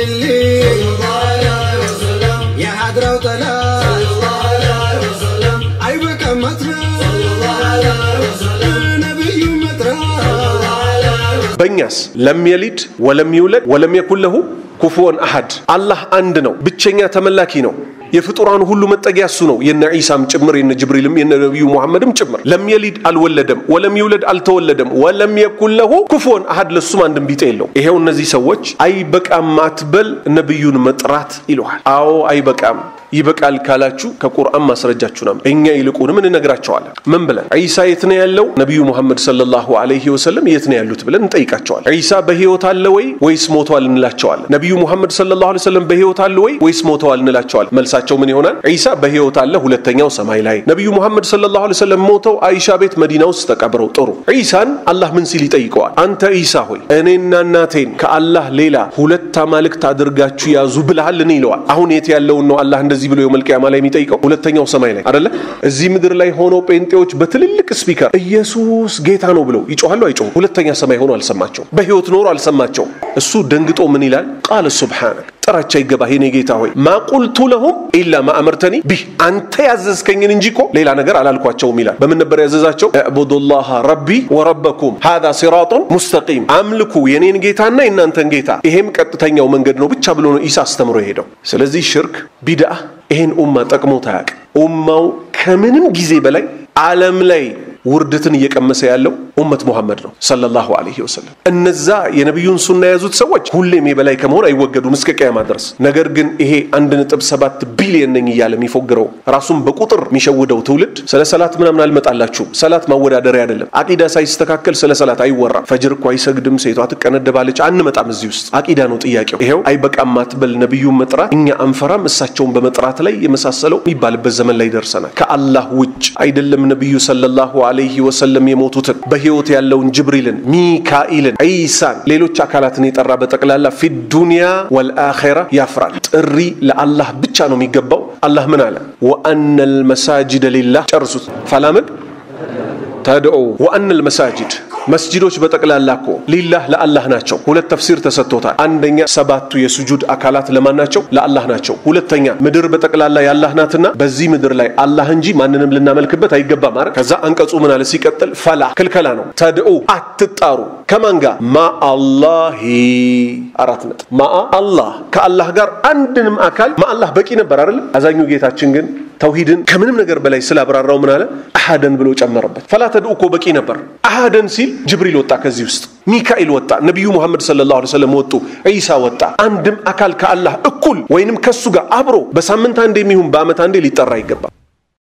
الليل የሀድራው ጠላት አይበቃም መጥራት ነቢዩ መጥራት በእኛስ ለም የሊድ ወለም ይውለድ ወለም የኩን ለሁ ኩፉወን አሐድ አላህ አንድ ነው ብቸኛ ተመላኪ ነው የፍጡራን ሁሉ መጠጊያ እሱ ነው የነ ዒሳም ጭምር የነ ጅብሪልም የነ ነቢዩ ሙሐመድም ጭምር ለም የሊድ አልወለደም ወለም ይውለድ አልተወለደም ወለም የኩን ለሁ ኩፉወን አሐድ ለሱም አንድም ቢጤ የለው ይሄው እነዚህ ሰዎች አይበቃም አትበል ነቢዩን መጥራት ይለዋል አዎ አይበቃም ይበቃል ካላችሁ ከቁርአን ማስረጃችሁ ነው እኛ ይልቁንም እንነግራቸዋለን ምን ብለን ዒሳ የት ነው ያለው ነቢዩ ሙሐመድ ሰለላሁ ዐለይሂ ወሰለም የት ነው ያሉት ብለን እንጠይቃቸዋለን ዒሳ በህይወት አለ ወይ ወይስ ሞተዋል እንላቸዋለን ነቢዩ ሙሐመድ ሰለላሁ ዐለይሂ ወሰለም በህይወት አለ ወይ ወይስ ሞተዋል እንላቸዋለን መልሳቸው ምን ይሆናል ዒሳ በህይወት አለ ሁለተኛው ሰማይ ላይ ነቢዩ ሙሐመድ ሰለላሁ ዐለይሂ ወሰለም ሞተው አይሻ ቤት መዲና ውስጥ ተቀብረው ጥሩ ዒሳን አላህ ምን ሲል ይጠይቀዋል አንተ ዒሳ ሆይ እኔና እናቴን ከአላህ ሌላ ሁለት አማልክት አድርጋችሁ ያዙ ብልሃል ይለዋል አሁን የት ያለውን ነው አላህ እንደዚህ ብሎ የውመል ቂያማ ላይ የሚጠይቀው ሁለተኛው ሰማይ ላይ አደለ እዚህ ምድር ላይ ሆነው ጴንጤዎች በትልልቅ ስፒከር ኢየሱስ ጌታ ነው ብለው ይጮኋሉ አይጮሁም ሁለተኛ ሰማይ ሆኖ አልሰማቸውም በህይወት ኖሮ አልሰማቸውም እሱ ደንግጦ ምን ይላል ቃል ሱብሓነክ ጥራቻ ይገባ የኔ ጌታ ሆይ ማቁልቱ ለሁም ኢላ ማአመርተኒ ቢህ አንተ ያዘዝከኝን እንጂ እኮ ሌላ ነገር አላልኳቸውም ይላል በምን ነበር ያዘዛቸው እዕቡዱላህ ረቢ ወረበኩም ሃዛ ሲራጡን ሙስተቂም አምልኩ የኔን ጌታና የእናንተን ጌታ ይሄም ቀጥተኛው መንገድ ነው ብቻ ብሎ ነው ኢሳ አስተምሮ የሄደው ስለዚህ ሽርክ ቢድአ ይሄን ኡማ ጠቅሞት አያውቅም ኡማው ከምንም ጊዜ በላይ ዓለም ላይ ውርደትን እየቀመሰ ያለው ኡመት ሙሐመድ ነው ሰለላሁ ዐለይሂ ወሰለም። እነዛ የነቢዩን ሱና የያዙት ሰዎች ሁሌም የበላይ ከመሆን አይወገዱም እስከ ቅያማ ድረስ። ነገር ግን ይሄ አንድ ነጥብ ሰባት ቢሊየን ነኝ እያለ የሚፎግረው ራሱን በቁጥር የሚሸውደው ትውልድ ስለ ሰላት ምናምን አልመጣላችሁም። ሰላት ማወዳደሪያ አይደለም። አቂዳ ሳይስተካከል ስለ ሰላት አይወራም። ፈጅር እኮ አይሰግድም፣ ሴቷ ትቀነደባለች፣ አንመጣም እዚህ ውስጥ። አቂዳ ነው ጥያቄው። ይሄው አይበቃም አትበል ነቢዩን መጥራት እኛ አንፈራም፣ እሳቸውን በመጥራት ላይ የመሳሰለው የሚባልበት ዘመን ላይ ደርሰናል። ከአላህ ውጭ አይደለም ነቢዩ ሰለላሁ ዐለይሂ ወሰለም የሞቱትን በህይወት ያለውን ጅብሪልን፣ ሚካኤልን፣ ዒሳን ሌሎች አካላትን የጠራ በጠቅላላ ፊ ዱንያ ወልአኼራ ያፍራል። ጥሪ ለአላህ ብቻ ነው የሚገባው። አላህ ምን አለ? ወአነ ልመሳጅደ ሊላህ ጨርሱት። ፈላምን ተድዑ ወአነ ልመሳጅድ መስጂዶች በጠቅላላ እኮ ሊላህ ለአላህ ናቸው። ሁለት ተፍሲር ተሰጥቶታል። አንደኛ ሰባቱ የሱጁድ አካላት ለማን ናቸው? ለአላህ ናቸው። ሁለተኛ ምድር በጠቅላላ ያላህ ናትና በዚህ ምድር ላይ አላህ እንጂ ማንንም ልናመልክበት አይገባም። አረ ከዛ አንቀጹ ምን አለ ሲቀጥል፣ ፈላ ክልከላ ነው። ተድዑ አትጣሩ ከማን ጋር? ማአላሂ አራት ነጥብ ማአ አላህ ከአላህ ጋር አንድንም አካል ማአላህ በቂ ነበር አይደለም። አዛኙ ጌታችን ግን ተውሂድን ከምንም ነገር በላይ ስላብራራው ምን አለ? አሃደን ብሎ ጨመረበት። ፈላ ተድዑ እኮ በቂ ነበር። አሃደን ሲል ጅብሪል ወጣ ከዚህ ውስጥ፣ ሚካኤል ወጣ፣ ነቢዩ ሙሐመድ ሰለላሁ ዐለይሂ ወሰለም ወጡ፣ ዒሳ ወጣ። አንድም አካል ከአላህ እኩል ወይንም ከሱ ጋር አብሮ በሳምንት አንዴ የሚሆን በዓመት አንዴ ሊጠራ አይገባም።